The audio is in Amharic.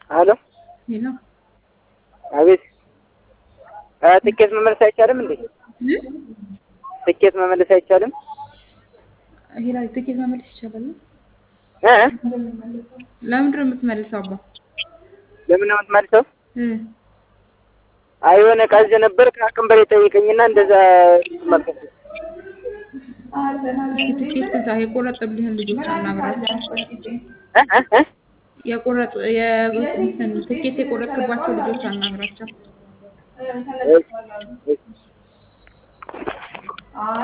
አሎ ሄሎ አቤት አ ትኬት መመለስ አይቻልም እንዴ? ትኬት መመለስ አይቻልም? ሄላ ትኬት መመለስ ይቻላል? እ ለምንድን ነው የምትመልሰው? አባ ለምን ነው የምትመልሰው? እ አይ የሆነ ዕቃ ይዤ ነበር ከአቅም በላይ ጠይቀኝና እንደዛ መልከት ትኬት ከዛ የቆረጠብልህን ልጆች አናግራቸው። እ እ እ የቆረጡ የእንትን ትኬት የቆረጥክባቸው ልጆች አናግራቸው። እሺ፣ እሺ